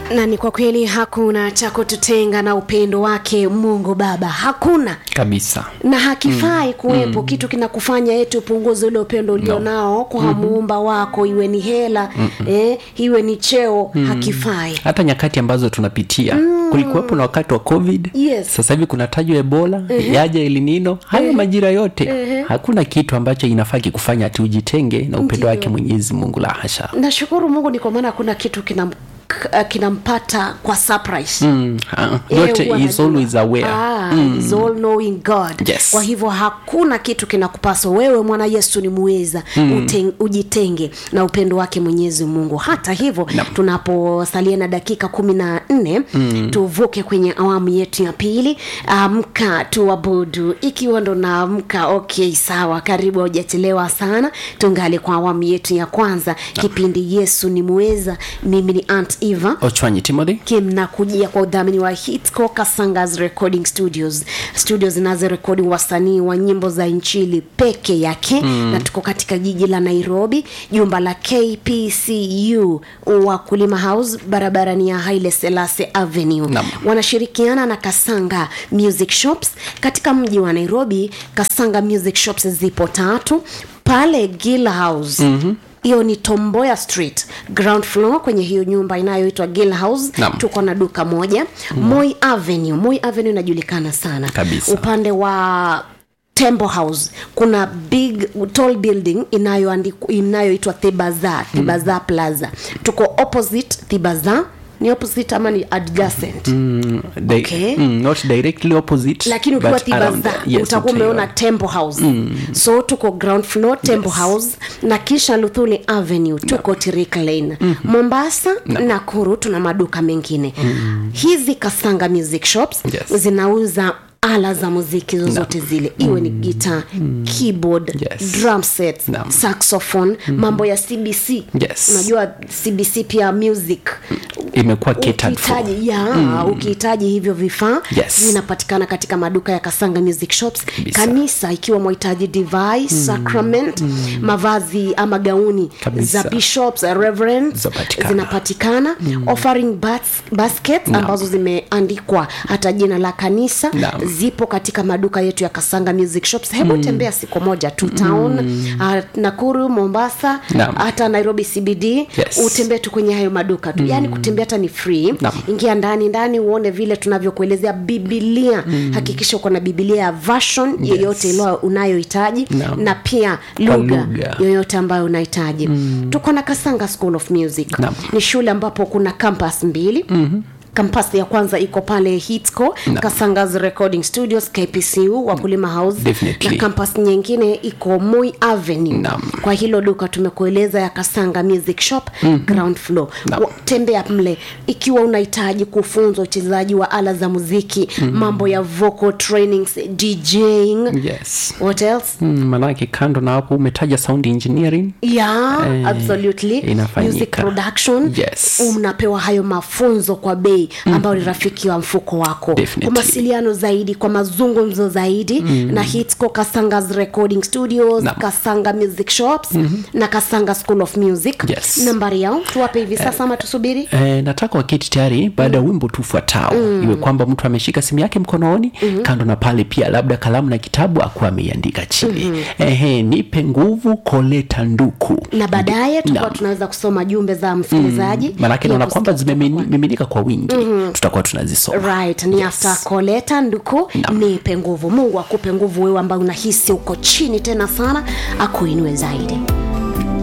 na ni kwa kweli hakuna cha kututenga na upendo wake mungu baba hakuna kabisa na hakifai mm, kuwepo mm. kitu kinakufanya eti upunguze ule upendo ulionao no. kwa mm-hmm. muumba wako iwe ni hela mm-hmm. eh, iwe ni cheo mm. hakifai hata nyakati ambazo tunapitia mm. kulikuwepo na wakati wa covid Yes. sasa hivi kunatajwa ebola uh-huh. yaja elinino hayo uh-huh. majira yote uh-huh. hakuna kitu ambacho inafaa kikufanya ati ujitenge na upendo Ndiyo. wake mwenyezi mungu la hasha nashukuru mungu ni kwa maana hakuna kitu kinam k- kinampata kwa surprise mm. ah, Eh, yote huwa is najua. always aware Ah, is all knowing god Yes. kwa hivyo hakuna kitu kinakupaswa wewe mwana yesu ni muweza mm. ujitenge na upendo wake mwenyezi mungu hata hivyo Naam. tunaposalia na dakika kumi na nne mm. tuvuke kwenye awamu yetu ya pili amka tuabudu ikiwa ndo naamka okay sawa karibu haujachelewa sana tungali kwa awamu yetu ya kwanza kipindi yesu ni muweza mimi ni ant eva ochwanyi timothy kimnakujia kwa udhamini wa hitco kasangas recording studios studio zinazorekodi wasanii wa nyimbo za nchili peke yake mm. na tuko katika jiji la nairobi jumba la kpcu wakulima house barabarani ya haile selase avenue Naam. wanashirikiana na kasanga music shops katika mji wa nairobi kasanga music shops zipo tatu pale gill house mm-hmm hiyo ni tomboya street ground floor kwenye hiyo nyumba inayoitwa gill house Naam. tuko na duka moja mm. moi avenue moi avenue inajulikana sana Kabisa. upande wa temple house kuna big tall building inayoandiku- inayoitwa thibaza thibaza mm. plaza tuko opposite thibaza ni opposite ama ni adjacent mm. Di- Okay. mm, not directly opposite lakini ukiwa but around thibaza there. Yes, utakuwa utaiona. umeona temple house mm. so tuko ground floor temple Yes. house na kisha luthuli avenue tuko no. tirik lane mm-hmm. mombasa no. nakuru tuna maduka mengine mm. hizi kasanga music shops Yes. zinauza ala za muziki zozote no. zile iwe ni gita mm. keyboard Yes. drum set Naam. saxophone mm. mambo ya cbc Yes. unajua cbc pia music imekuwa catered for. ukihitaji ya mm. ukihitaji hivyo vifaa Yes. vinapatikana katika maduka ya kasanga music shops Kabisa. kanisa ikiwa mwahitaji device mm. sacrament mm. mavazi ama gauni Kabisa. za bishops reverends Zapatikana. zinapatikana mm. offering bas, basket Naam. ambazo zimeandikwa hata jina la kanisa Naam. zipo katika maduka yetu ya kasanga music shops hebu mm. tembea siku moja tu town mm. uh, nakuru mombasa Naam. hata nairobi cbd Yes. utembee tu kwenye hayo maduka tu mm. yaani kutembea hata ni free Naam. ingia ndani ndani uone vile tunavyokuelezea bibilia mm. hakikisha uko na bibilia ya version yes. yoyote ile unayohitaji Naam. na pia Kwa lugha lugha. yoyote ambayo unahitaji mm. tuko na kasanga school of music Naam. ni shule ambapo kuna campus mbili mm-hmm kampasi ya kwanza iko pale hitco kasangas recording studios kpcu wakulima house Definitely. na kampas nyingine iko moi avenue Naam. kwa hilo duka tumekueleza ya kasanga music shop mm-hmm. ground floor Naam. Wa- tembea mle ikiwa unahitaji kufunza uchezaji wa ala za muziki mm-hmm. mambo ya vocal trainings djing yes what else mm, manake kando na hapo umetaja sound engineering yeah Eh, absolutely inafanyika. music production Yes. unapewa hayo mafunzo kwa bei ambayo ni rafiki wa mfuko wako Definitely. kwa mawasiliano zaidi kwa mazungumzo zaidi mm. na hitco kasangas recording studios Naam. kasanga music shops mm-hmm. na kasanga school of music Yes. nambari yao tuwape hivi sasa ama tusubiri Eh, nataka waketi tayari baada ya wimbo tu ufuatao mm. iwe kwamba mtu ameshika simu yake mkononi mm-hmm. kando na pale pia labda kalamu na kitabu akuwa ameiandika chini mm-hmm. Ehe, nipe nguvu koleta nduku na baadaye tutakuwa Naam. tunaweza kusoma jumbe za msikilizaji mm. manake Pia naona kwamba kusikia zimemiminika kwa wingi mm-hmm. tutakuwa tunazisoma right ni yes. after koleta nduku Naam. nipe nguvu mungu akupe nguvu wewe ambayo unahisi uko chini tena sana akuinue zaidi